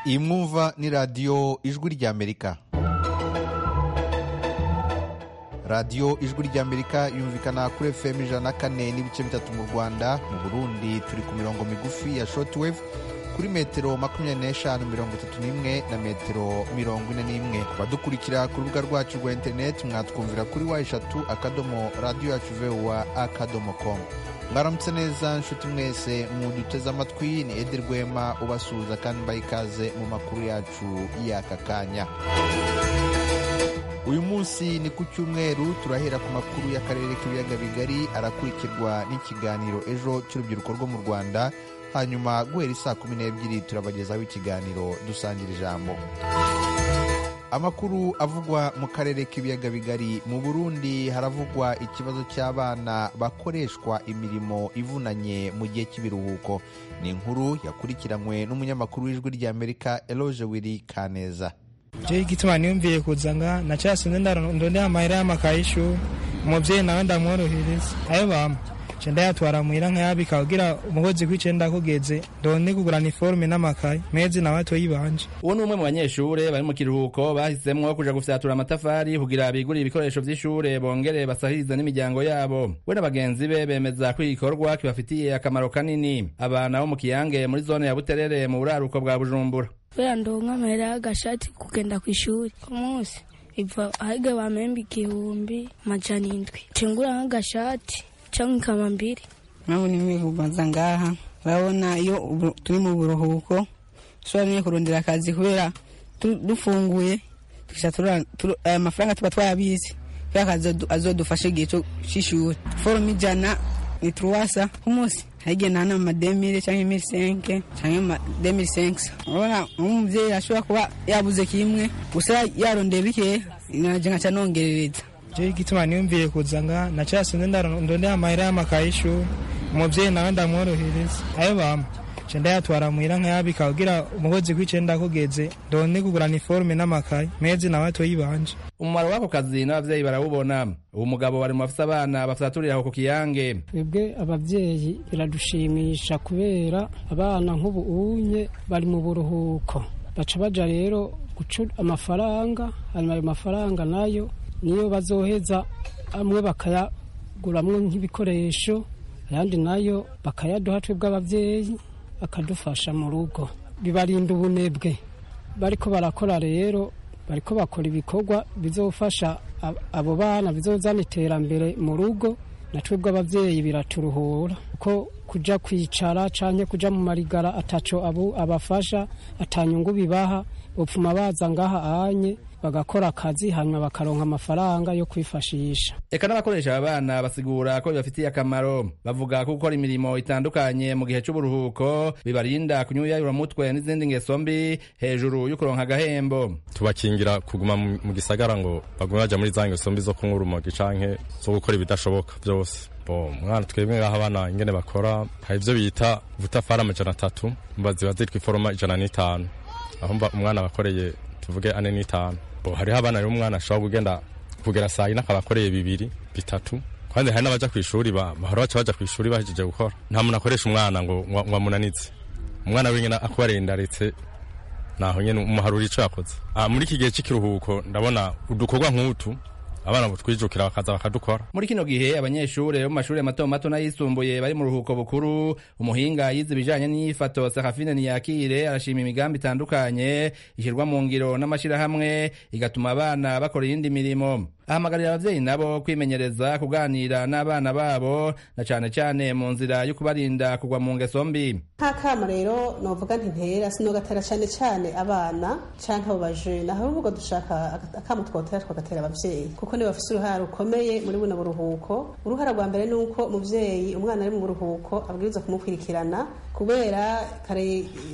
iyi mwumva ni radiyo ijwi ry'amerika radiyo ijwi ry'amerika yumvikana kuri efuperi ijana na kane n'ibice bitatu mu rwanda mu burundi turi ku mirongo migufi ya shotiwevu kuri metero makumyabiri n'eshanu mirongo itatu n'imwe na metero mirongo ine n'imwe badukurikira ku rubuga rwacu rwa interineti mwatwumvira kuri wa eshatu akadomo radiyo yacu vewa akadomo komu mwaramutse neza nshuti mwese mwuduteze amatwi ni edi rwema ubasuhuza kandi mbaha ikaze mu makuru yacu y'aka kanya uyu munsi ni ku cyumweru turahera ku makuru y'akarere k'ibiyaga bigari arakurikirwa n'ikiganiro ejo cy'urubyiruko rwo mu rwanda hanyuma guhera isaa kumi n'ebyiri turabagezaho ikiganiro dusangira ijambo amakuru avugwa mu karere k'ibiyaga bigari mu burundi haravugwa ikibazo cy'abana bakoreshwa imirimo ivunanye mu gihe cy'ibiruhuko ni inkuru yakurikiranywe n'umunyamakuru w'ijwi ry'amerika eloge wiri kaneza je igituma niyumviye kuzanga nacasinze ndondera amahera y'amakaye y'ishuri umubyeyi nawe ndamworohereza ayo bampa cenda yatwara muhira nkayabika kugira umugozi kw'icenda kugeze ndone kugura niforume n'amakaye mezi nawe atoyibanje uwo ni umwe mu banyeshure bari mu kiruhuko bahisemwo kuja gufyatura amatafari kugira bigurire ibikoresho vy'ishure bongere basahirize n'imiryango yabo we na bagenzi be bemeza ko igikorwa kibafitiye akamaro kanini abana bo mu kiyange muri zone ya buterere mu buraruko bwa bujumbura kubera ndonka amahera y'agashati kugenda kw'ishuri ku munsi iva ahige bamemba igihumbi amajana indwi cengura nk'agashati cyangwa ikaba mbiri urabona imwe kubanza ngaha urabona iyo turi mu buruhuko dushobora nyine kurondera akazi kubera dufunguye aya mafaranga tuba twayabizi kubera akazi azodufasha igihe cy'ishuri forume ijana ni turuwasa ku munsi hagiye nta amademire cyangwa imisenke cyangwa amademire senkisi urabona nk'umubyeyi ashobora kuba yabuze kimwe gusa yarondeye bikeya nanjye nkaca nongerereza je igituma niyumviye kuzanga nacasinze ndondera amahera y'amakaye y'ishuri umuvyeyi nawe ndamworohereza ayo bampa ca ndayatwara muhira nkayabika kugira umugozi kw'icenda kugeze ndone kugura niforume n'amakaye mezi nawe atoyibanje umumaro w'ako kazi n'abavyeyi barawubona ubu mugabo bari mu bafise abana bafaturira aho ku kiyange twebwe abavyeyi biradushimisha kubera abana nk'ubu unye bari mu buruhuko baca baja rero guca amafaranga hanyuma ayo mafaranga nayo niyo bazoheza amwe bakayaguramwo nk'ibikoresho ayandi nayo bakayaduha twebwe abavyeyi akadufasha mu rugo bibarinda ubunebwe bariko barakora rero bariko bakora ibikorwa bizofasha abo bana bizozana iterambere mu rugo na twebwe abavyeyi biraturuhura kuko kuja kwicara canke kuja mu marigara ataco abo abafasha atanyungu bibaha bopfuma baza ngaha anye bagakora akazi hanyuma bakaronka amafaranga yo kwifashisha eka n'abakoresha aba bana basigura ko bibafitiye akamaro bavuga ko gukora imirimo itandukanye mu gihe c'uburuhuko bibarinda kunyuyayura mutwe n'izindi ngeso mbi hejuru y'ukuronka agahembo tubakingira kuguma mu gisagara ngo bagume baja muri za ngeso mbi zo kunywa urumogi canke zo gukora ibidashoboka vyose mwana twebwe ngaho abana ingene bakora hari ivyo bita vutafari amajana atatu ziba zitwa iforoma ijana n'itanu aho umwana bakoreye tuvuge ane n'itanu hariho abana rero umwana ashobora kugenda kugera saa yine akaba akoreye bibiri bitatu kandi hari n'abaja ku ishuri bahora baca baja ku ishuri bahejeje gukora nta muntu akoresha umwana ngo ngo amunanitse umwana wenyine akubareye indaretse naho nyene umuharura ico yakoze muri iki gihe c'ikiruhuko ndabona udukorwa nk'utu abana butwijukira bakaza bakadukora muri kino gihe abanyeshure bo mu mashuri mato mato n'ayisumbuye bari mu ruhuko bukuru umuhinga yize ibijanye n'iyifato sakafine ntiyakire arashima imigambi itandukanye ishyirwa mu ngiro n'amashyirahamwe igatuma abana bakora iyindi mirimo ahamagarira abavyeyi nabo kwimenyereza kuganira n'abana babo na cane cane mu nzira yo kubarinda kugwa mu ngeso mbi nta kama rero novuga ntintera sinogatera cane cane abana canke abo bajene aho ubwo dushaka akama twotera twagatera abavyeyi kuko nibo bafise uruhara rukomeye muri buno buruhuko uruhara rwa mbere ni uko umuvyeyi umwana ari mu buruhuko abwiriza kumukurikirana kubera kare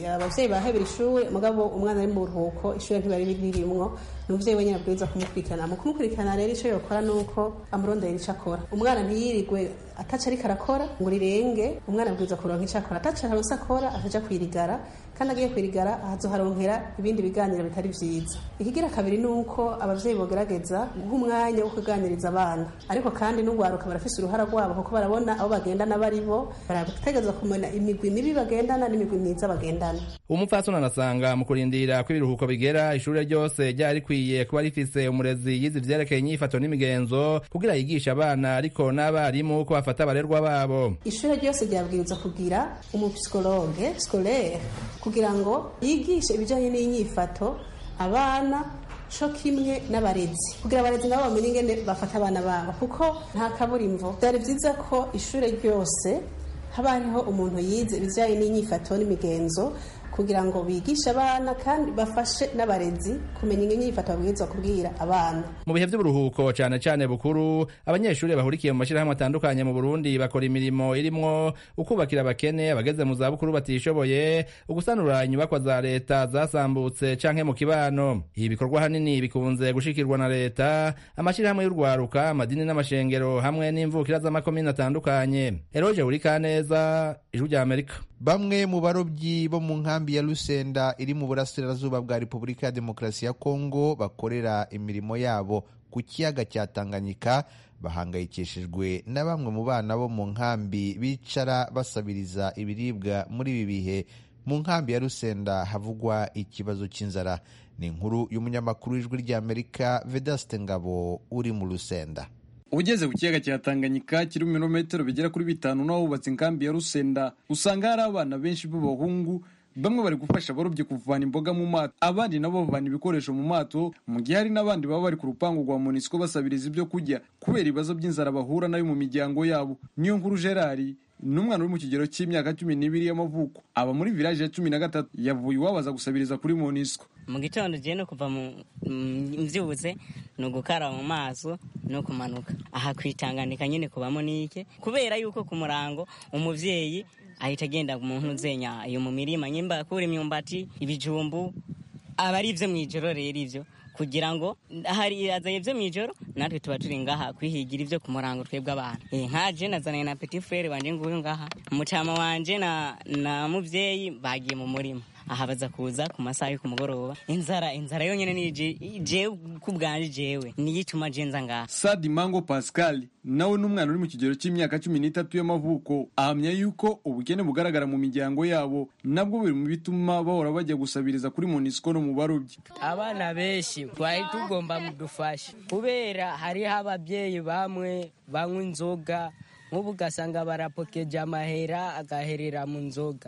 abavyeyi bahebera ishuri mugabo umwana ari mu buruhuko ishuri ntibari birimwo ni umuvyeyi wenyene abwiriza kumukurikirana mu kumukurikirana rero icyo yokora ni uko amurondera icyo akora umwana ntiyirigwe ataca ariko arakora ngo rirenge umwana abwirizwa kuronka icyo akora ataca aronse akora ataja kwirigara kandi agiye kwirigara ahazoharongera ibindi biganiro bitari vyiza ikigira kabiri ni uko abavyeyi bogerageza guha umwanya wo kuganiriza abana ariko kandi n'ugwaruka barafise uruhara rwabo kuko barabona abo bagendana baribo barategerezwa kumenya imigwi mibi bagendana n'imigwi myiza bagendana umupfasoni anasanga mu kurindira ko ibiruhuko bigera ishure ryose ryari rikwiye kuba rifise umurezi yize ivyerekeye inyifato n'imigenzo kugira yigishe abana ariko n'abarimu ko bafata abarerwa babo ishure ryose ryabwirizwa kugira umupsikologe scolaire kugira ngo yigishe ibijanye n'inyifato abana co kimwe n'abarezi kugira abarezi nabo bamenye ingene bafata abana babo kuko nta kaburimbo vyari vyiza ko ishure ryose haba hariho umuntu yize ibijanye n'inyifato n'imigenzo kugira ngo bigishe abana kandi bafashe n'abarezi kumenya inyifato babwirizwa kubwira abana mu bihe vy'uburuhuko cane cane bukuru abanyeshuri bahurikiye mu mashirahamwe atandukanye mu burundi bakora imirimo irimwo ukubakira abakene abageze mu zabukuru batishoboye ugusanura inyubakwa za leta zasambutse canke mu kibano ibi bikorwa hanini bikunze gushikirwa na leta amashirahamwe y'urwaruka amadini n'amashengero hamwe n'imvukira z'amakomine atandukanye eroje burikaneza ijwi rya amerika bamwe mu barobyi bo mu nkambi ya lusenda iri mu burasirazuba bwa repubulika ya demokarasi ya kongo bakorera imirimo yabo ku kiyaga cya tanganyika bahangayikishijwe na bamwe mu bana bo mu nkambi bicara basabiriza ibiribwa muri ibi bihe mu nkambi ya lusenda havugwa ikibazo cy'inzara ni inkuru y'umunyamakuru w'ijwi ry'amerika vedaste ngabo uri mu lusenda ugeze ku kiyaga cya tanganyika kiri mu birometero bigera kuri bitanu naho hubatse inkambi ya rusenda usanga hari abana benshi b'abahungu bamwe bari gufasha abarobyi kuvana imboga mu mato abandi nabo bavana ibikoresho mu mato mu gihe hari n'abandi baba bari ku rupangu rwa monisco basabiriza ibyo kurya kubera ibibazo by'inzara bahura nayo mu miryango yabo niyo nkuru gerari ni umwana uri mu kigero cy'imyaka cumi n'ibiri y'amavuko aba muri village ya cumi na gatatu yavuye iwabo aza gusabiriza kuri monisco mu gitondo ugiye no kuva mbyutse ni ugukaraba mu maso no kumanuka aha kwitanganika nyine kubamo n'ike kubera yuko ku murango umubyeyi ahita agenda mu ntuzenya iyo mu mirima nyimba kura imyumbati ibijumbu aba ari ibyo mu ijoro rero ibyo kugira ngo hari azanye ibyo mu ijoro natwe tuba turi ngaha kwihigira ibyo ku murango twebwe abana nkaje nazananye na petit frere wanje nguyu ngaha mucama wanje na na mubyeyi bagiye mu murima aha baza kuza ku masaha yo ku mugoroba inzara inzara yonyine ni jewe ku bwanje jewe niyo ituma je nza ngaha sadi mango pascal nawe ni umwana uri mu kigero cy'imyaka cumi n'itatu y'amavuko ahamya yuko ubukene bugaragara mu miryango yabo nabwo biri mu bituma bahora bajya gusabiriza kuri monisco no mu barobyi abana benshi twari tugomba mudufasha kubera hariho ababyeyi bamwe banywa inzoga nk'ubu ugasanga barapokeje amahera agaherera mu nzoga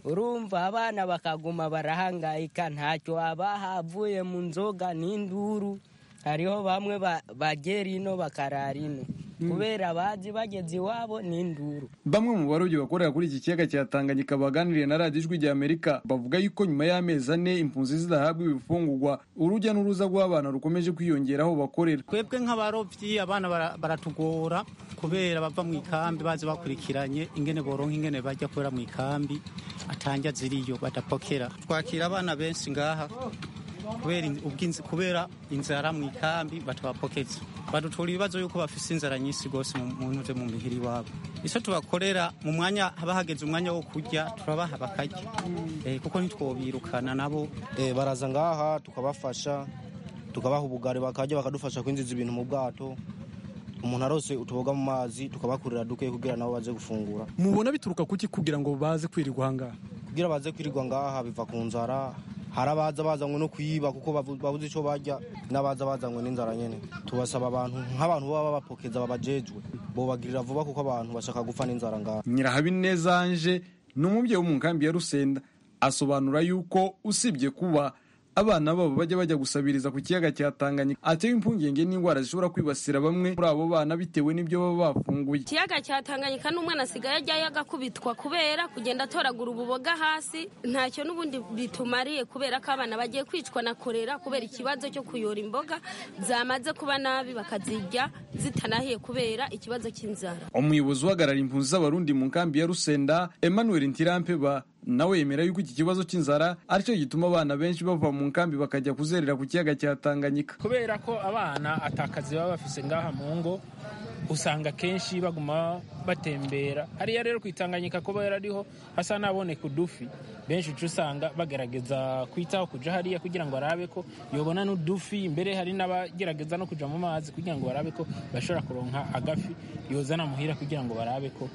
urumva abana bakaguma barahangayika ntacyo abaha avuye mu nzoga n'induru hariho bamwe bagera ino bakarara ino kubera bazi bageze iwabo n'induru bamwe mu barobyi bakorera kuri iki kiyaga cya tanganyika baganiriye na radiyo ijwi rya amerika bavuga yuko nyuma y'amezi ane impunzi zidahabwa ibifungurwa urujya n'uruza rw'abana rukomeje kwiyongera aho bakorera twebwe nk'abarobyi abana bara- baratugora kubera bava mu ikambi bazi bakurikiranye ingene boronka ingene bajya kubera mu ikambi atanja ziriyo badapokera twakira abana benshi ngaha kubera in- ubwinzi- kubera inzara mu ikambi batabapokeza badutura ibibazo yuko bafise inzara nyinshi rwose mu- mu ntuze mu mihiri iwabo icyo tubakorera mu mwanya haba hageze umwanya wo kurya turabaha bakarya Eh, kuko ntitwobirukana nabo Eh, baraza ngaha tukabafasha tukabaha ubugari bakajya bakadufasha kwinjiza ibintu mu bwato umuntu arose utuboga mu mazi tukabakurira duke kugira nabo baze gufungura mubona bituruka kuki kugira ngo baze kwirirwa ahangaha kugira baze kwirirwa ngaha biva ku nzara hari abaza bazanywe no kuyiba kuko bavu- babuze icyo barya n'abaza bazanywe n'inzara nyene tubasaba abantu nk'abantu baba babapokeza babajejwe bobagirira vuba kuko abantu bashaka gupfa n'inzara ngaha nyirahabineza anje ni umubyeyi wo mu nkambi ya rusenda asobanura yuko usibye kuba abana babo bajya bajya gusabiriza ku kiyaga cya tanganyika atewe impungenge n'indwara zishobora kwibasira bamwe muri abo bana bitewe n'ibyo baba bafunguye ikiyaga cyatanganyika n'umwana asigaye ajyayo agakubitwa kubera kugenda atoragura ububoga hasi ntacyo n'ubundi bitumariye kubera ko abana bagiye kwicwa na korera kubera ikibazo cyo kuyora imboga zamaze kuba nabi bakazirya zitanahiye kubera ikibazo cy'inzara umuyobozi uhagarara impunzi z'abarundi mu nkambi ya rusenda emmanuel ntirampeba nawe yemera yuko iki kibazo cy'inzara aricyo gituma abana benshi bava mu nkambi bakajya kuzerera ku kiyaga cya Tanganyika kubera ko abana atakazi baba bafise ngaha mu ngo usanga kenshi baguma batembera hariya rero kwitanganyika kubera ariho hasa n'aboneka udufi benshi uca usanga bagerageza kwitaho kuja hariya kugira ngo barabe ko yobona n'udufi mbere hari n'abagerageza no kuja mu mazi kugira ngo barabe ko bashobora kuronka agafi yozana muhira kugira ngo barabe ko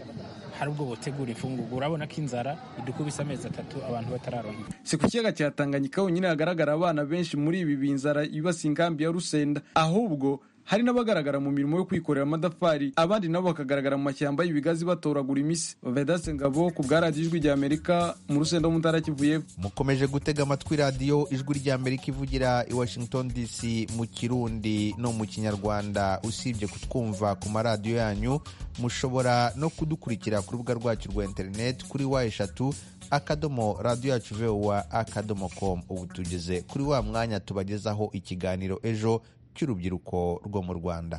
hari ubwo botegura imfungugu urabona ko inzara idukubise amezi atatu abantu batararonka si ku kiyaga cya Tanganyika honyine hagaragara abana benshi muri ibi binzara ibasi inkambi ya Rusenda ahubwo hari n'abagaragara mu mirimo yo kwikorera amadafari abandi nabo bakagaragara mu mashyamba y'ibigazi batoragura imisi vedase ngabo ku bwa radiyo ijwi ry'amerika mu rusenda w'umuntara kivuye mukomeje gutega amatwi radiyo ijwi ry'amerika ivugira i washington dc mu kirundi no mu kinyarwanda usibye kutwumva ku maradiyo yanyu mushobora no kudukurikira ku rubuga rwacu rwa interineti kuri wa eshatu akadomo radiyo yacu vowa akadomo komu ubu tugeze kuri wa mwanya tubagezaho ikiganiro ejo cy'urubyiruko rwo mu Rwanda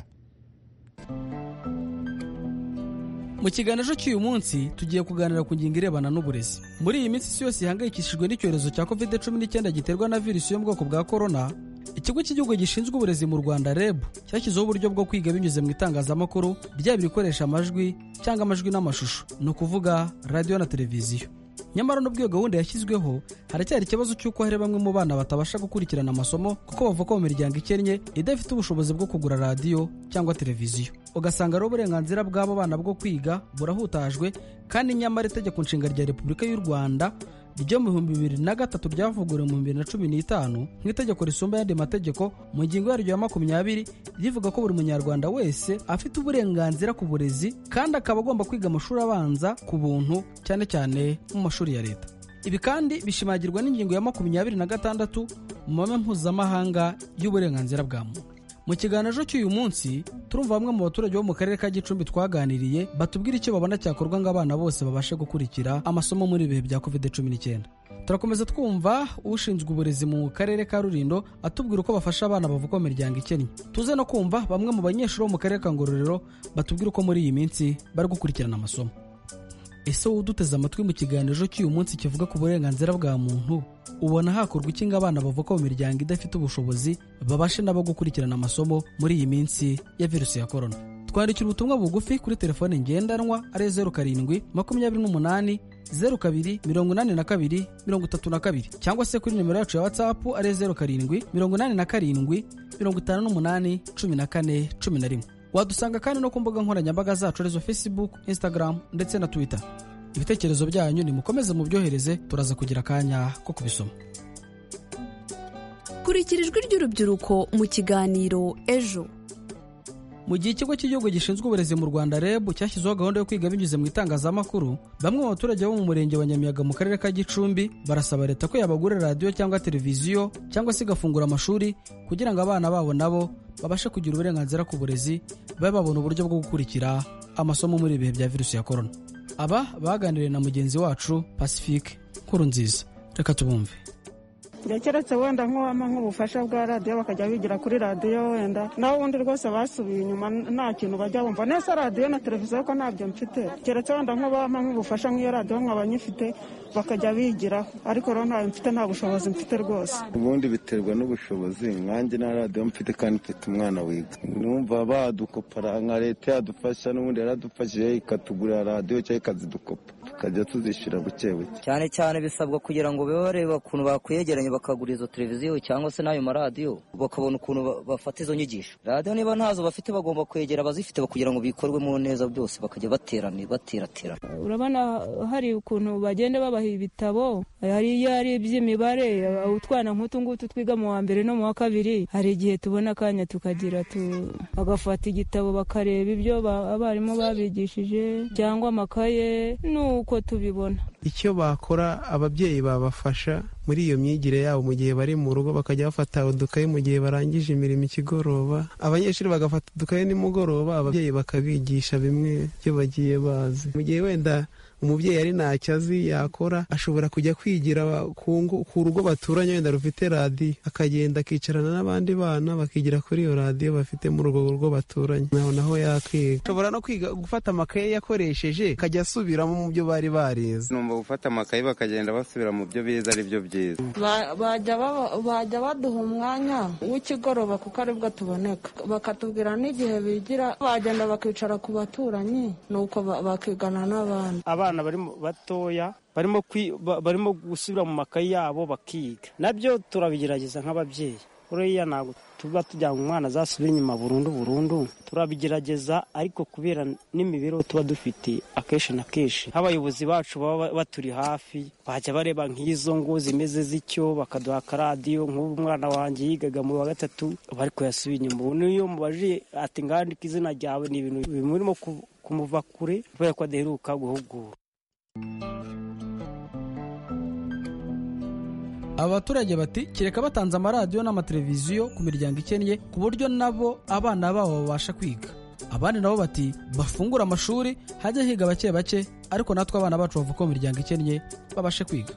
mu kiganiro cyo cy'uyu munsi tugiye kuganira ku ngingo irebana n'uburezi muri iyi minsi isi yose ihangayikishijwe n'icyorezo cya covid cumi n'icyenda giterwa na virusi yo mu bwoko bwa korona ikigo cy'igihugu gishinzwe uburezi mu rwanda reb cyashyizeho uburyo bwo kwiga binyuze mu itangazamakuru byaba ibikoresha amajwi cyangwa amajwi n'amashusho ni ukuvuga radiyo na televiziyo nyamara n'ubwo iyo gahunda yashyizweho haracyari ikibazo cy'uko hari bamwe mu bana batabasha gukurikirana amasomo kuko bavuka mu miryango ikennye idafite ubushobozi bwo kugura radiyo cyangwa televiziyo ugasanga ari uburenganzira bw'abo bana bwo kwiga burahutajwe kandi nyamara itegeko nshinga rya repubulika y'u rwanda ryo mu bihumbi bibiri na gatatu ryavuguriwe mu bibiri na cumi n'itanu nk'itegeko risumba ayandi mategeko mu ngingo yaryo ya makumyabiri rivuga ko buri munyarwanda wese afite uburenganzira ku burezi kandi akaba agomba kwiga amashuri abanza ku buntu cyane cyane mu mashuri ya leta ibi kandi bishimagirwa n'ingingo ya makumyabiri na gatandatu mu mame mpuzamahanga y'uburenganzira bwa muntu mu kiganiro cy'uyu munsi turumva bamwe mu baturage bo mu karere ka gicumbi twaganiriye batubwira icyo babona cyakorwa ngo abana bose babashe gukurikira amasomo muri ibihe bya covid cumi n'icyenda turakomeza twumva ushinzwe uburezi mu karere ka rurindo atubwira uko bafasha abana bavuka mu miryango ikennye tuze no kumva bamwe mu banyeshuri bo mu karere ka ngororero batubwira uko muri iyi minsi bari gukurikirana amasomo ese wowe uduteze amatwi mu kiganiro cy'uyu munsi kivuga ku burenganzira bwa muntu ubona hakorwa iki ngo abana bavuka mu miryango idafite ubushobozi babashe nabo gukurikirana amasomo muri iyi minsi ya virusi ya korona twandikira ubutumwa bugufi kuri telefone ngendanwa ari zeru karindwi makumyabiri n'umunani zeru kabiri mirongo inani na kabiri mirongo itatu na kabiri cyangwa se kuri nimero yacu ya watsapu ari zeru karindwi mirongo inani na karindwi mirongo itanu n'umunani cumi na kane cumi na rimwe wadusanga kandi no ku mbuga nkoranyambaga zacu arizo facebook instagram ndetse na twitter ibitekerezo byanyu nimukomeze mubyohereze turaza kugira akanya ko kubisoma kurikira ijwi ry'urubyiruko mu kiganiro ejo mu gihe ikigo cy'igihugu gishinzwe uburezi mu rwanda reb cyashyizeho gahunda yo kwiga binyuze mu itangazamakuru bamwe mu baturage bo mu murenge wa nyamiyaga mu karere ka gicumbi barasaba leta ko yabagura radiyo cyangwa televiziyo cyangwa se igafungura amashuri kugira ngo abana babo nabo babashe kugira uburenganzira ku burezi babe babona uburyo bwo gukurikira amasomo muri ibihe bya virusi ya korona aba baganiriye na mugenzi wacu pacifique nkuru nziza reka tubumve keretse wenda nk'uwama nk'ubufasha bwa radiyo bakajya bigira kuri radiyo wenda naho ubundi rwose basubiye inyuma nta kintu bajya bumva nese radiyo na televiziyo ko ntabyo mfite keretse wenda nk'ubama nk'ubufasha nk'iyo radiyo nkaba nyifite bakajya bigiraho ariko rero ntayo mfite nta bushobozi mfite rwose ubundi biterwa n'ubushobozi nkanjye nta radiyo mfite kandi mfite umwana wiga numva badukopara nka leta yadufasha n'ubundi yaradufashije ikatugurira radiyo cyangwa ikazidukopa tukajya tuzishyura buke buke cyane cyane bisabwa kugira ngo bibe bareba ukuntu bakwegeranya bakagura izo televiziyo cyangwa se n'ayo maradiyo bakabona ukuntu bafata izo nyigisho radiyo niba ntazo bafite bagomba kwegera abazifite kugira ngo bikorwemo neza byose bakajya baterane bateraterana urabona hari ukuntu bagenda babaha ibitabo hari iyo ari iby'imibare utwana nk'utu ngutu twiga mu wa mbere no mu wa kabiri hari igihe tubona akanya tukagira tu bagafata igitabo bakareba ibyo abarimu babigishije cyangwa amakaye n'uko tubibona icyo bakora ababyeyi babafasha muri iyo myigire yabo mu gihe bari mu rugo bakajya bafata udukayi mu gihe barangije imirimo ikigoroba abanyeshuri bagafata udukayi nimugoroba ababyeyi bakabigisha bimwe byo bagiye bazi mu gihe wenda umubyeyi ari ntacyo azi yakora ashobora kujya kwigira ku ngo- ku rugo baturanye wenda rufite radiyo akagenda akicarana n'abandi bana bakigira kuri iyo radiyo bafite muri urwo rugo baturanye naho naho yakiga ashobora no kwiga gufata amakaye yakoresheje akajya asubiramo mu byo bari barize numva gufata amakayi bakagenda basubira mu byo bize ari byo byiza Ba- bajya baba- bajya baduha umwanya w'ikigoroba kuko aribwo tuboneka bakatubwira n'igihe bigira bagenda bakicara ku baturanyi nuko ba- bakigana n'abandi abana bari mu- batoya barimo kwi- ba- barimo gusubira mu makayi yabo bakiga nabyo turabigerageza nk'ababyeyi uriya ntabwo tuba tujyana umwana azasubira inyuma burundu burundu turabigerageza ariko kubera n'imibereho tuba dufite akenshi na kenshi nk'abayobozi bacu baba ba- baturi hafi bajya bareba nk'izo ngo zimeze z'icyo bakaduha akaradiyo nk'ubu umwana wanjye yigaga mu wa gatatu bari kuyasubira inyuma ubu niyo mubajiye ati ngandika izina ryawe ni ibintu bimurimo ku- kumuva kure kubera ko adaheruka guhugura abaturage bati kereka batanze amaradiyo n'amateleviziyo ku miryango ikennye ku buryo nabo abana babo babasha kwiga abandi nabo bati bafungure amashuri hajye higa bake bake ariko natwe abana bacu bavuka mu miryango ikennye babashe kwiga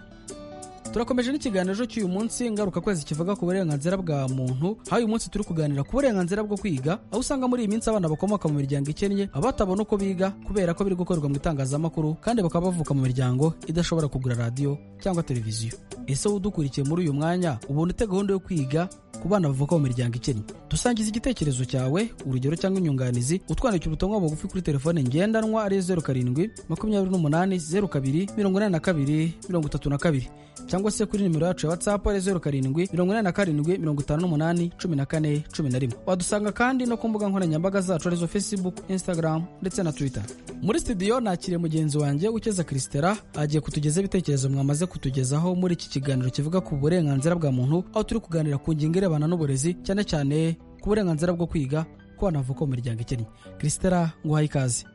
turakomeje n'ikiganiro cy'uyu munsi ngarukakwezi kivuga ku burenganzira bwa muntu aho uyu munsi turi kuganira ku burenganzira bwo kwiga aho usanga muri iyi minsi abana bakomoka mu miryango ikennye baba batabona uko biga kubera ko biri gukorerwa mu itangazamakuru kandi bakaba bavuka mu miryango idashobora kugura radiyo cyangwa televiziyo ese wowe udukurikiye muri uyu mwanya ubona ute gahunda yo kwiga ku bana bavuka mu miryango ikennye dusangiza igitekerezo cyawe urugero cyangwa inyunganizi utwandikira ubutumwa bugufi kuri telefone ngendanwa ari zeru karindwi makumyabiri n'umunani zeru kabiri mirongo inani na kabiri mirongo itatu na kabiri cyangwa se kuri nimero yacu ya watsapu ari zeru karindwi mirongo inani na karindwi mirongo itanu n'umunani cumi na kane cumi na rimwe wadusanga kandi no ku mbuga nkoranyambaga zacu arizo facebook instagram ndetse na twitter muri studio nakiriye mugenzi wanjye ukeza christera agiye kutugezaho ibitekerezo mwamaze kutugezaho muri iki kiganiro kivuga ku burenganzira bwa muntu aho turi kuganira ku ngingo irebana n'uburezi cyane cyane ku burenganzira bwo kwiga ku bana bavuka mu miryango ikennye christera nguhaye ikaze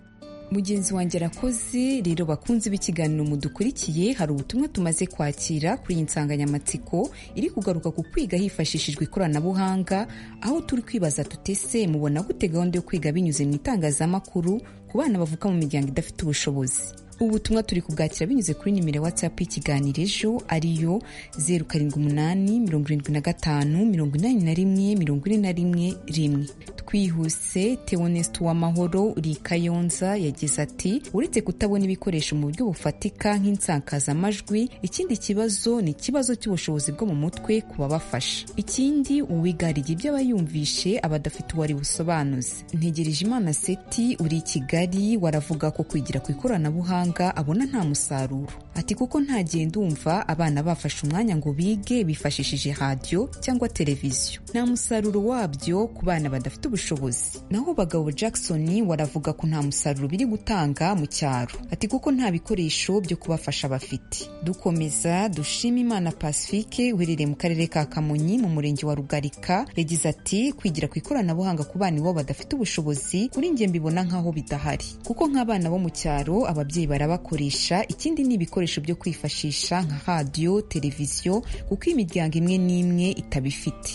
mugenzi wanjye arakoze rero bakunze b'ikiganiro mudukurikiye hari ubutumwa tumaze kwakira kuri iyi nsanganyamatsiko iri kugaruka ku kwiga hifashishijwe ikoranabuhanga aho turi kwibaza tutese mubona gute gahunda yo kwiga binyuze mu itangazamakuru ku bana bavuka mu miryango idafite ubushobozi ubu butumwa turi kubwakira binyuze kuri nimero ya whatsapp y'ikiganiro ejo ariyo zeru karindwi umunani mirongo irindwi na gatanu mirongo inani na rimwe mirongo ine na rimwe rimwe twihuse teonest w'amahoro rikayonza yagize ati uretse kutabona ibikoresho mu buryo bufatika nk'insakazamajwi ikindi kibazo ni ikibazo cy'ubushobozi bwo mu mutwe ku babafasha ikindi uwigariye ibyo aba yumvishe aba adafite uwari busobanuze ntegereje imana seti uri i kigali waravuga ko kwigira ku ikoranabuhanga abona nta musaruro ati kuko ntagenda umva abana bafashe umwanya ngo bige bifashishije radiyo cyangwa televiziyo nta musaruro wabyo ku bana badafite ubushobozi naho bagabo jackson waravuga ko nta musaruro biri gutanga mu cyaro ati kuko nta bikoresho byo kubafasha bafite dukomeza dushima imana pacifique uherereye mu karere ka kamonyi mu murenge wa rugarika yagize ati kwigira ku ikoranabuhanga ku bana iwabo badafite ubushobozi kuri njye mbibona nk'aho bidahari kuko nk'abana bo mu cyaro ababyeyi barabakoresha ikindi ni ibikoresho byo kwifashisha nka radiyo televiziyo kuko imiryango imwe n'imwe itabifite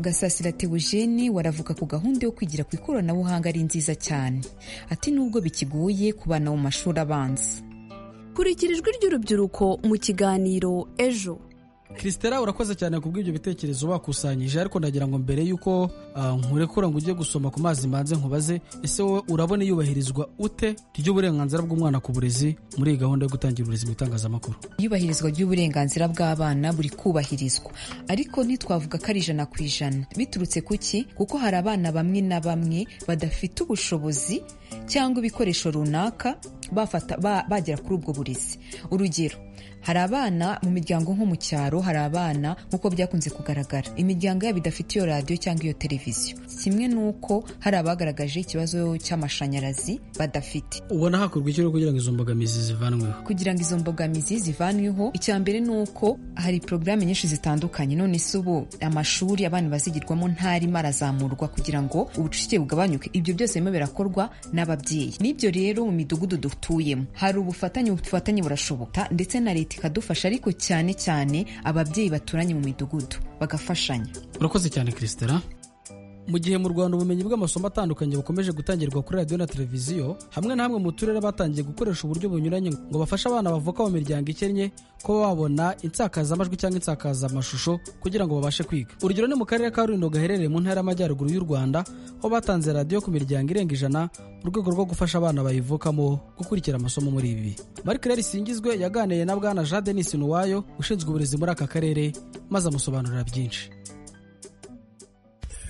gasasira teogene waravuga ku gahunda yo kwigira ku ikoranabuhanga ari nziza cyane ati nubwo bikigoye ku bana mu mashuri abanza kurikira ijwi ry'urubyiruko mu kiganiro ejo christera urakoze cyane ku bw'ibyo bitekerezo wakusanyije ariko ndagira ngo mbere y'uko ah, nkurekura ngo ujye gusoma ku mazi mbanze nkubaze ese wowe urabona iyubahirizwa ute ry'uburenganzira bw'umwana ku burezi muri iyi gahunda yo gutangira uburezi mu itangazamakuru iyubahirizwa ry'uburenganzira bw'abana buri kubahirizwa ariko ntitwavuga ko ari ijana ku ijana biturutse ku ki kuko hari abana bamwe na bamwe badafite ubushobozi cyangwa ibikoresho runaka bafata ba- bagera kuri ubwo burezi urugero hari abana mu miryango nko mu cyaro hari abana nk'uko byakunze kugaragara imiryango yabo idafite iyo radiyo cyangwa iyo televiziyo kimwe n'uko hari abagaragaje ikibazo cy'amashanyarazi badafite ubona hakorwa iki rero kugira ngo izo mbogamizi zivanweho kugira ngo izo mbogamizi zivanweho icya mbere ni uko hari porogaramu nyinshi zitandukanye none se ubu amashuri abana bazigirwamo ntarimo arazamurwa kugira ngo ubucucike bugabanyuke ibyo byose birimo birakorwa n'ababyeyi n'ibyo rero mu midugudu dutuyemo hari ubufatanye ubufatanye burashoboka ndetse na leta ikadufasha ariko cyane cyane ababyeyi baturanye mu midugudu bagafashanya urakoze cyane christera mu gihe mu rwanda ubumenyi bw'amasomo atandukanye bukomeje gutangirwa kuri radiyo na televiziyo hamwe na hamwe mu turere batangiye gukoresha uburyo bunyuranye ngo bafashe abana bavuka mu miryango ikennye kuba babona insakazamajwi cyangwa insakazamashusho kugira ngo babashe kwiga urugero ni mu karere ka rulindo gaherereye mu ntara y'amajyaruguru y'u rwanda aho batanze radiyo ku miryango irenga ijana mu rwego rwo gufasha abana bayivukamo gukurikira amasomo muri ibi marike rero isingizwe yaganiriye na bwana jean denis nuwayo ushinzwe uburezi muri aka karere maze amusobanurira byinshi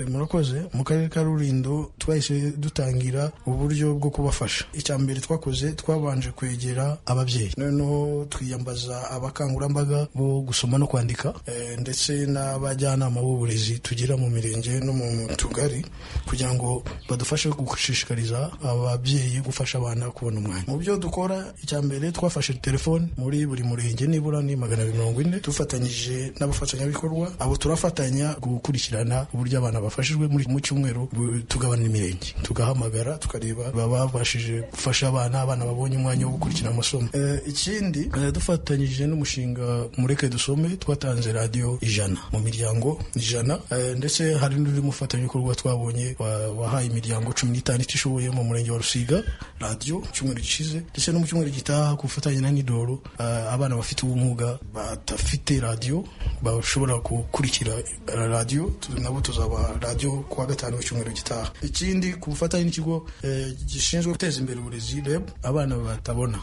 murakoze mu karere ka rurindo twahise dutangira uburyo bwo kubafasha icya mbere twakoze twabanje kwegera ababyeyi noneho twiyambaza abakangurambaga bo gusoma no kwandika ndetse n'abajyanama b'uburezi tugira mu mirenge no mu tugari kugira ngo badufashe gushishikariza ababyeyi gufasha abana kubona umwanya mu byo dukora icya mbere twafashe telefoni muri buri murenge nibura ni magana abiri mirongo ine dufatanyije n'abafatanyabikorwa abo turafatanya gukurikirana uburyo abana bafashijwe muri mu cyumweru tugabana imirenge tugahamagara tukareba babashije gufasha abana abana babonye umwanya wo gukurikira amasomo ikindi dufatanyije n'umushinga mureke dusome twatanze radiyo ijana mu miryango ijana ndetse hari n'undi mufatanyabikorwa twabonye wahaye imiryango cumi n'itanu itishoboye mu murenge wa rusiga radiyo icyumweru gishize ndetse no mu cyumweru gitaha ku bufatanye na nidoro abana bafite ubumuga badafite radiyo bashobora gukurikira radiyo nabo tuzabaha radiyo kuwa gatanu w'icyumweru gitaha ikindi ku bufatanye n'ikigo gishinzwe guteza imbere uburezi reb abana batabona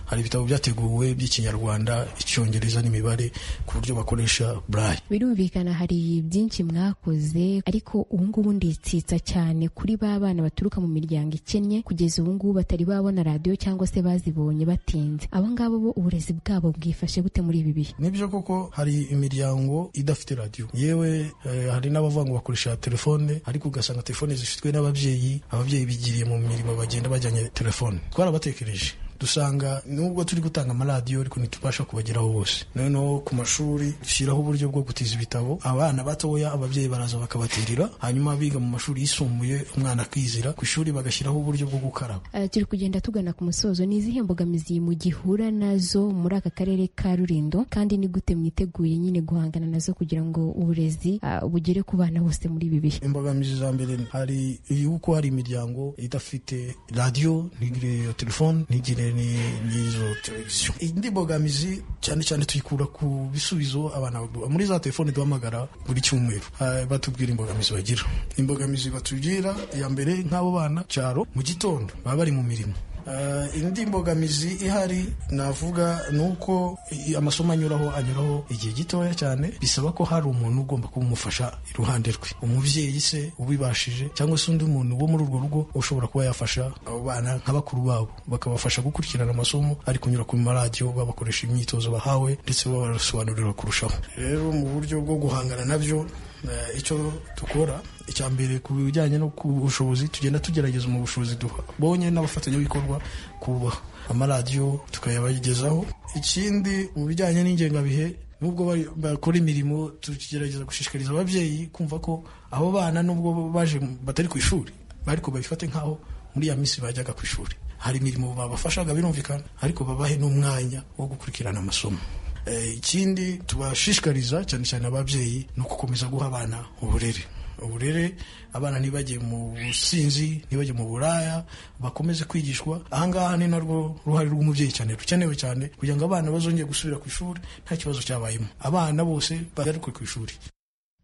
hari ibitabo byateguwe by'ikinyarwanda icyongereza n'imibare ku buryo bakoresha burayi birumvikana hari byinshi mwakoze ariko ubu ngubu nditsitsa cyane kuri ba bana baturuka mu miryango ikennye kugeza ubu ngubu batari babona radiyo cyangwa se bazibonye batinze abo ngabo bo uburezi bwabo bwifashe gute muri ibi bihe nibyo koko hari imiryango idafite radiyo yewe hari n'abavuga ngo bakoresha telefone ariko ugasanga telefone zifitwe n'ababyeyi ababyeyi bigiriye mu mirimo bagenda bajyanye telefone twarabatekereje dusanga nubwo turi gutanga amaradiyo ariko ntitubasha kubageraho bose noneho ku mashuri dushyiraho uburyo bwo gutiza ibitabo abana batoya ababyeyi baraza bakabatirira hanyuma abiga mu mashuri yisumbuye umwana akizira ku ishuri bagashyiraho uburyo bwo gukaraba Uh, turi kugenda tugana ku musozo ni izihe mbogamizi mugihura nazo muri aka karere ka rurindo kandi ni gute mwiteguye nyine guhangana nazo kugira ngo uburezi uh, bugere ku bana bose muri ibi bihe imbogamizi za mbere hari yuko hari imiryango idafite radiyo ntigire iyo telefone ntigire ni- n'izo televiziyo indi mbogamizi cyane cyane tuyikura ku bisubizo abana baduha. muri za telefone duhamagara buri cyumweru Ah, batubwira imbogamizi bagira imbogamizi batugira iya mbere nk'abo bana cyaro mu gitondo baba bari mu mirimo Ah, indi mbogamizi ihari navuga ni uko i- amasomo anyuraho anyuraho igihe gitoya cyane bisaba ko hari umuntu ugomba kumufasha iruhande rwe umubyeyi se ubibashije cyangwa se undi muntu wo muri urwo rugo ushobora kuba yafasha abo bana nka bakuru babo bakabafasha gukurikirana amasomo ari kunyura ku maradiyo babakoresha imyitozo bahawe ndetse babasobanurira kurushaho rero mu buryo bwo guhangana nabyo eh, icyo dukora icya mbere ku bijyanye no ku bushobozi tugenda tugerageza mu bushobozi duhabonye n'abafatanyabikorwa kubaha amaradiyo tukayabagezaho ikindi mu bijyanye n'ingengabihe nubwo bari- bakora imirimo tugerageza gushishikariza ababyeyi kumva ko abo bana nubwo baje batari ku ishuri ariko babifate nk'aho muri ya minsi bajyaga ku ishuri hari imirimo babafashaga birumvikana ariko babahe n'umwanya wo gukurikirana amasomo Eh, ikindi tubashishikariza cyane cyane ababyeyi ni ugukomeza guha abana uburere uburere abana ntibajye mu businzi ntibajye mu buraya bakomeze kwigishwa ahangaha ni narwo ruhare rw'umubyeyi cyane rukenewe cyane kugira ngo abana bazongere gusubira ku ishuri nta kibazo cyabayemo abana bose bagaruke ku ishuri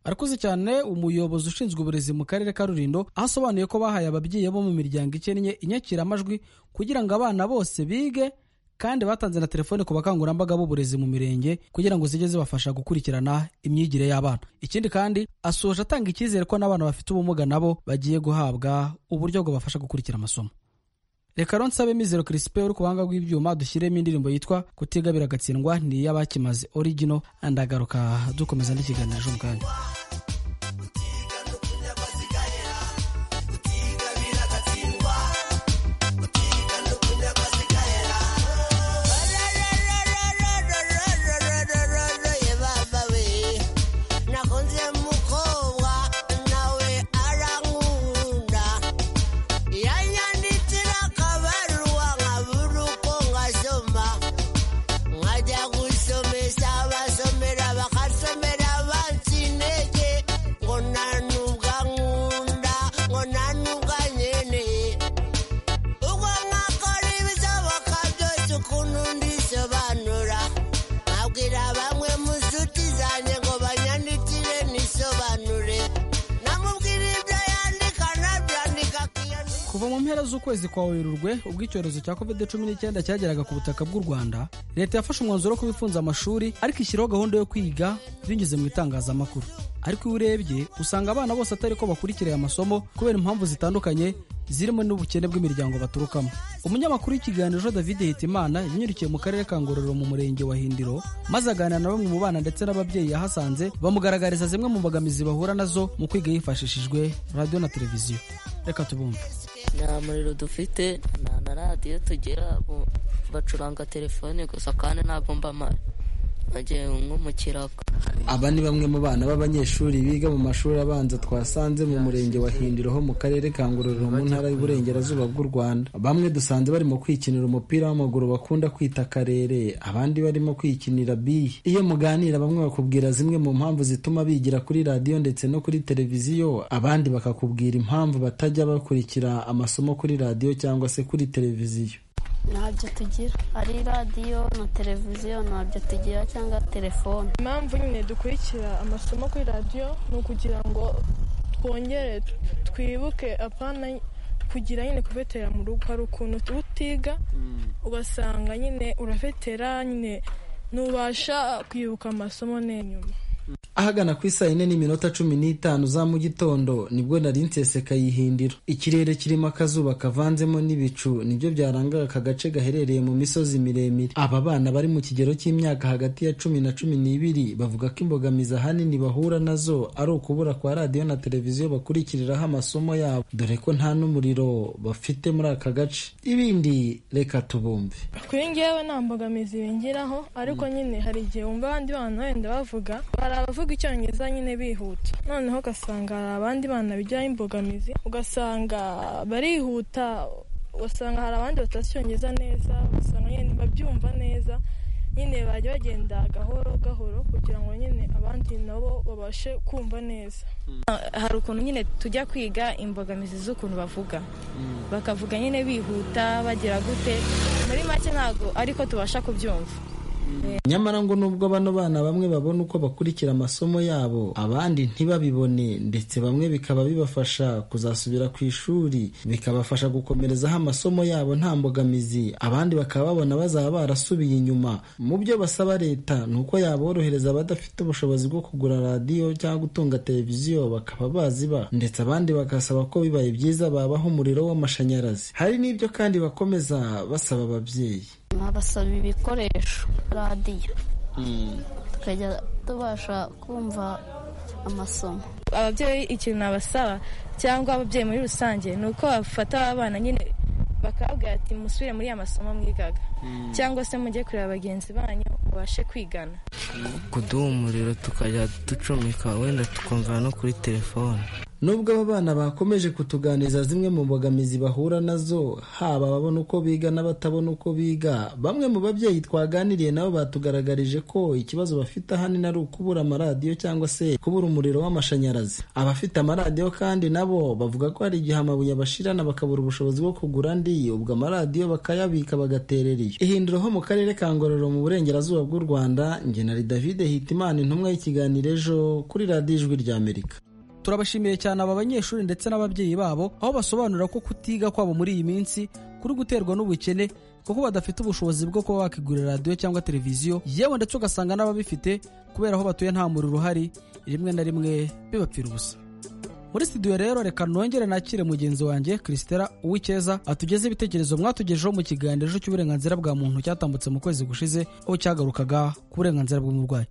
arakuze cyane umuyobozi ushinzwe uburezi mu karere ka rulindo aho asobanuye ko bahaye ababyeyi bo mu miryango ikennye inyakiramajwi kugira ngo abana bose bige kandi batanze na telefone ku bakangurambaga b'uburezi mu mirenge kugira ngo zijye zibafasha gukurikirana imyigire y'abana ikindi kandi asoje atanga icyizere ko n'abana bafite ubumuga nabo bagiye guhabwa uburyo bubafasha gukurikira amasomo reka rero nsabe mizero kirisipe uri ku buhanga bw'ibyuma dushyiremo indirimbo yitwa kutigabira agatsindwa ni iy'abakimaze origino ndagaruka dukomeza n'ikiganiro ejo mu kanya nakunze mukobwa nawe arankunda yanyandikira akabaruwa nkabura uko ngasoma nkajya gusomesha abasomera bakasomera bansinege kuva mu mpera z'ukwezi kwa werurwe ubwo icyorezo cya covid cumi n'icyenda cyageraga ku butaka bw'u rwanda leta yafashe umwanzuro wo kuba ifunze amashuri ariko ishyiraho gahunda yo kwiga binyuze mu itangazamakuru ariko iyo urebye usanga abana bose atari ko bakurikira aya masomo kubera impamvu zitandukanye zirimo n'ubukene bw'imiryango baturukamo umunyamakuru w'ikiganiro david hitimana yanyurukiye mu karere ka ngororero mu murenge wa hindiro maze aganira na bamwe mu bana ndetse n'ababyeyi yahasanze bamugaragariza zimwe mu mbogamizi bahura nazo mu kwiga hifashishijwe radiyo na televiziyo reka tubumve nta muriro dufite nta na radiyo tugira bacuranga telefone gusa kandi ntabwo mba mpari nagiye nko mu kirago aba ni bamwe mu bana b'abanyeshuri biga mu mashuri abanza twasanze mu murenge wa hindiro ho mu karere ka ngororero mu ntara y'uburengerazuba bw'u rwanda bamwe dusanze barimo kwikinira umupira w'amaguru bakunda kwita karere abandi barimo kwikinira biye iyo muganira bamwe bakubwira zimwe mu mpamvu zituma bigira kuri radiyo ndetse no kuri televiziyo abandi bakakubwira impamvu batajya bakurikira amasomo kuri radiyo cyangwa se kuri televiziyo ntabyo tugira ari radiyo na televiziyo ntabyo tugira cyangwa telefone impamvu nyine dukurikira amasomo kuri radiyo ni ukugira ngo twongere twibuke apana kugira nyine kuvetera mu rugo hari ukuntu utiga ugasanga nyine uravetera nyine ntubasha kwibuka amasomo n'inyuma ahagana ku isaa yine n'iminota cumi n'itanu za mu gitondo nibwo nari nsese kayihindiro ikirere kirimo akazuba kavanzemo n'ibicu nibyo byarangaga aka gace gaherereye mu misozi miremire aba bana bari mu kigero cy'imyaka hagati ya cumi na cumi n'ibiri bavuga ko imbogamizi ahanini bahura nazo ari ukubura kwa radiyo na televiziyo bakurikiriraho amasomo yabo dore ko nta n'umuriro bafite muri aka gace ibindi reka tubumve kuri ngewe nta mbogamizi bingiraho ariko nyine hari igihe wumva abandi bana wenda bavuga hari abavuga icyongereza nyine bihuta noneho ugasanga hari abandi bana bijyaho imbogamizi ugasanga barihuta ugasanga hari abandi batacyongereza neza ugasanga nyine babyumva neza nyine bajya bagenda gahoro gahoro kugira ngo nyine abandi nabo babashe kumva neza hari ukuntu nyine tujya kwiga imbogamizi z'ukuntu bavuga bakavuga nyine bihuta bagira gute muri make ntabwo ariko tubasha kubyumva nyamara ngo nubwo bano bana bamwe babona uko bakurikira amasomo yabo abandi ntibabibone ndetse bamwe bikaba bibafasha kuzasubira ku ishuri bikabafasha gukomerezaho amasomo yabo nta mbogamizi abandi bakaba babona bazaba barasubiye inyuma mu byo basaba leta ni uko yaborohereza abadafite ubushobozi bwo kugura radiyo cyangwa gutunga televiziyo bakaba baziba ndetse abandi bagasaba ko bibaye byiza babaho umuriro w'amashanyarazi hari n'ibyo kandi bakomeza basaba ababyeyi nkabasaba ibikoresho radiyo tukajya tubasha kumva amasomo ababyeyi ikintu nabasaba cyangwa ababyeyi muri rusange ni uko bafata abana nyine bakabwira ati musubire muri ya masomo mwigaga cyangwa se mujye kureba bagenzi banyu mubashe kwigana kuduha umuriro tukajya ducomeka wenda tukumva no kuri telefone nubwo aba bana bakomeje kutuganiriza zimwe mu mbogamizi bahura nazo haba ababona uko biga n'abatabona uko biga bamwe mu babyeyi twaganiriye nabo batugaragarije ko ikibazo bafite ahanini ari ukubura amaradiyo cyangwa se kubura umuriro w'amashanyarazi abafite amaradiyo kandi nabo bavuga ko hari igihe amabuye bashirana bakabura ubushobozi bwo kugura andi ubwo amaradiyo bakayabika bagaterera iyo ihindura ho mu karere ka ngororero mu burengerazuba bw'u rwanda ngenari david hitimana intumwa y'ikiganiro ejo kuri radiyo ijwi rya amerika turabashimiye cyane aba banyeshuri ndetse n'ababyeyi babo aho basobanura ko kutiga kwabo muri iyi minsi kuri guterwa n'ubukene kuko badafite ubushobozi bwo kuba bakigurira radiyo cyangwa televiziyo yewe ndetse ugasanga n'ababifite kubera aho batuye nta muriro uhari rimwe na rimwe bibapfira ubusa muri studio rero reka nongere nakire mugenzi wanjye chrisitela uwikeza atugeze ibitekerezo mwatugejeho mu kiganiro cy'uburenganzira bwa muntu cyatambutse mu kwezi gushize aho cyagarukaga ku burenganzira bw'umurwayi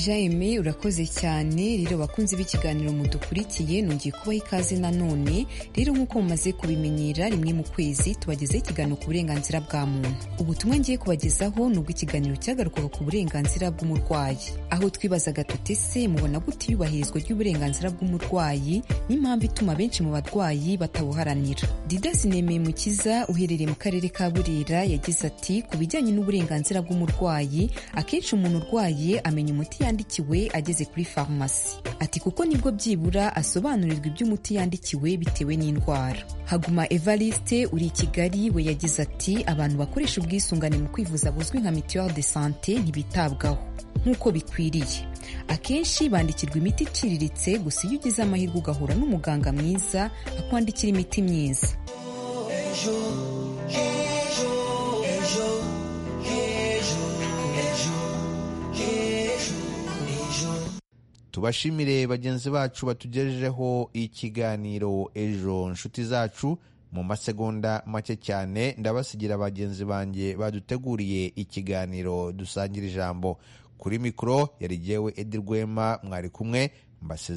jaime urakoze cyane rero bakunze b'ikiganiro mudukurikiye nongeye kubaha ikaze nanone rero nk'uko mumaze kubimenyera rimwe mu kwezi tubagezeho ikiganiro ku burenganzira bwa muntu ubutumwa ngiye kubagezaho ni ubw'ikiganiro cyagarukaga ku burenganzira bw'umurwayi aho twibazaga tuti se mubona gute iyubahirizwa ry'uburenganzira bw'umurwayi n'impamvu ituma benshi mu barwayi batabuharanira didas nemeye mukiza uherereye mu karere ka burera yagize ati ku bijyanye n'uburenganzira bw'umurwayi akenshi umuntu urwaye amenya umuti yandikiwe ageze kuri farumasi ati kuko nibwo byibura asobanurirwa iby'umuti yandikiwe bitewe n'indwara haguma evariste uri i kigali we yagize ati abantu bakoresha ubwisungane mu kwivuza buzwi nka mituwere de sante ntibitabwaho nk'uko bikwiriye akenshi bandikirwa imiti iciriritse gusa iyo ugize amahirwe ugahura n'umuganga mwiza akwandikira imiti myiza tubashimire bagenzi bacu batugejejeho ikiganiro ejo inshuti zacu mu masegonda make cyane ndabasigira bagenzi banjye baduteguriye ikiganiro dusangira ijambo kuri mikoro yari jyewe edi rwema mwari kumwe mbasezera